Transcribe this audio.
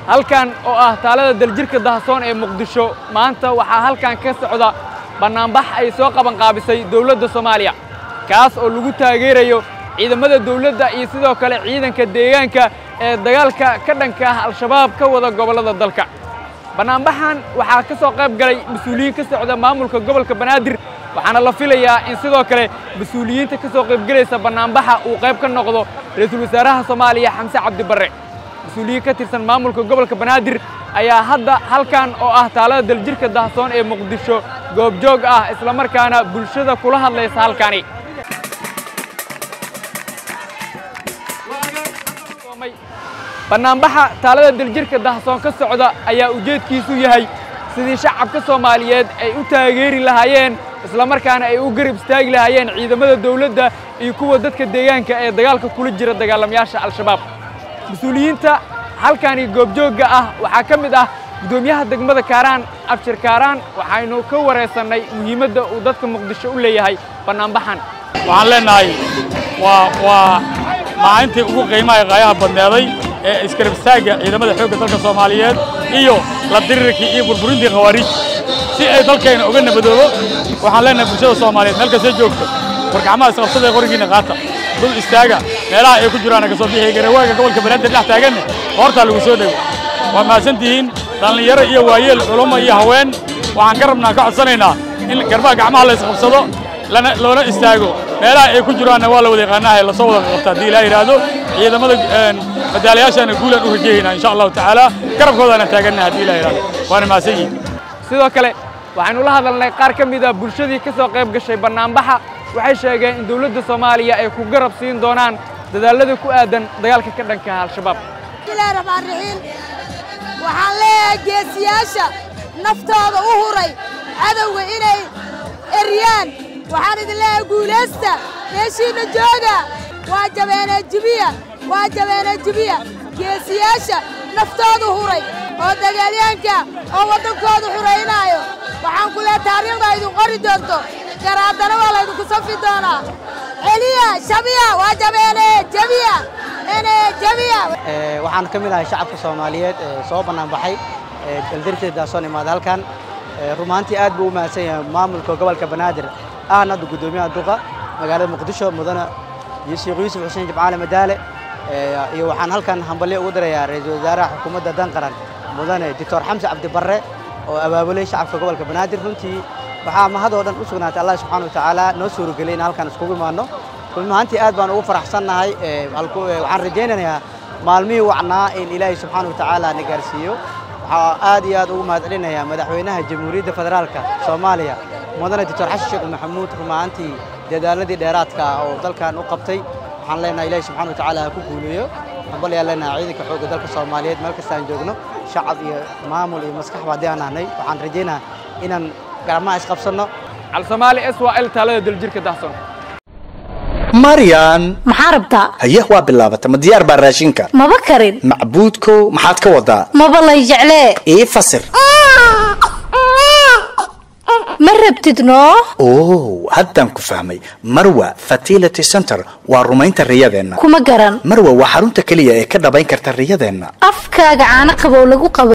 halkan oo ah taalada daljirka dahasoon ee muqdisho maanta waxaa halkan ka socda bannaanbax ay soo qabanqaabisay dowladda soomaaliya kaas oo lagu taageerayo ciidamada dawladda iyo sidoo kale ciidanka deegaanka ee dagaalka ka dhanka ah al-shabaab ka wada gobollada dalka bannaanbaxan waxaa ka soo qayb galay mas-uuliyiin ka socda maamulka gobolka banaadir waxaana la filayaa in sidoo kale mas-uuliyiinta ka soo qaybgelaysa bannaanbaxa uu qayb ka noqdo ra-iisul wasaaraha soomaaliya xamse cabdi barre mas-uuliyiin ka tirsan maamulka gobolka banaadir ayaa hadda halkan oo ah taalada daljirka dahasoon ee muqdisho goobjoog ah islamarkaana bulshada kula hadlaysa halkani bannaanbaxa taalada daljirka dahasoon ka socda ayaa ujeedkiisu yahay sidii shacabka soomaaliyeed ay u taageeri lahaayeen islamarkaana ay u garab istaagi lahaayeen ciidamada dawladda iyo kuwa dadka deegaanka ee dagaalka kula jira dagaalamayaasha al-shabaab mas-uuliyiinta halkani goobjoogga ah waxaa ka mid ah guddoomiyaha degmada kaaraan abshir kaaraan waxaynu ka wareysannay muhiimadda uu dadka muqdisho u leeyahay bannaanbaxan waxaan leenahay waa waa maalintii ugu qiimaha qaayaha badneeday ee iskarabstaagga ciidamada xoogga dalka soomaaliyeed iyo la dirirkii iyo burburintii khawaariij si ay dalkayna uga nabadoobo waxaan leenahay bulshada soomaaliyeed meel kastoo joogto war gacmaha isqabsada ee qorigiinna qaata dul istaaga meelaha ay ku jiraan ka soo bixi garawaaga gobolka banaadir dhex taaganne hoortaa lagu soo dhego waa mahadsantihiin dhallinyaro iyo waayeel culummo iyo haween waxaan ka rabnaa ka codsanaynaa in garbaha gacmaha la isqabsado lana loona istaago meelaha ay ku jiraanna waa la wada yaqaanaha la soo wada qabta haddii ilaa yidhaahdo ciidamada madaalayaashaana guulaan u rajeehaynaa insha allahu tacaala garabkoodaana taaganna haddii ilaa yidhahdo waana mahadsan yihin sidoo kale waxaynu la hadalnay qaar ka mid a bulshadii ka soo qayb gashay bannaanbaxa waxay sheegeen in dawladda soomaaliya ay ku garab siin doonaan dadaallada ku aadan dagaalka ka dhanka ah al-shabaab bismillahi raxmaan raxiim waxaan leeyahay geesiyaasha naftooda u huray cadowga inay eryaan waxaan idin leeyahay guulaysta meeshiinna jooga waa jabeenee jibiya waa jabeenee jibiya geesiyaasha naftooda huray oo dagaalyaanka oo waddankooda xuraynaayo waxaan ku leehay taariikhda idin qori doonto garaadana waa laydinku safi doonaa celiya shabiya waa jabeene jabiya ene jabiya waxaan ka mid ahay shacabka soomaaliyeed ee soo bannaan baxay daldarteed daasoon imaada halkan rumaantii aad buu u mahadsan yahay maamulka gobolka banaadir ahna hadda guddoomiyaha duqa magaalada muqdisho mudane sheekh yuusuf xuseen jimcaale madaale iyo waxaan halkan hambalyo ugu dirayaa ra-iisul wasaaraha xukuumadda danqaran mudane doctor xamse cabdi barre oo abaabulay shacabka gobolka banaadir runtii waxaa mahadoo dhan u sugnaatay allah subxaana wa tacaala noo suuragelay in halkan iskugu imaanno run ahaantii aad baan ugu faraxsannahay waxaan rajaynayaa maalmihii wacnaa in ilaahay subxaana wa tacaala na gaarsiiyo waxaa aad iyo aad ugu mahadcelinayaa madaxweynaha jamhuuriyadda federaalka soomaaliya mudane doctor xasan sheekh maxamuud run ahaantii dadaaladii dheeraadka ah oo dalkan u qabtay waxaan leenahay ilaahay subxana wa tacaala ha ku guuleeyo hambal ayaan leenahay ciidanka xoogga dalka soomaaliyeed meel kastaan joogno shacab iyo maamul iyo maskaxba haddii aan nahnay waxaan rajaynaha inaan gacmaha isqabsanno calsamaali s waa el taalada daljirka dahson maryan maxaa rabtaa haye waa bilaabata ma diyaar baa raashinka maba karin macbuudkow maxaad ka wadaa maba lay jeclee ii fasir ma rabtid noo oh haddaan ku fahmay marwa fertility center waa rumaynta riyadeenna kuma garan marwa waa xarunta keliya ee ka dhabayn karta riyadeenna afkaaga caano qabow lagu qabo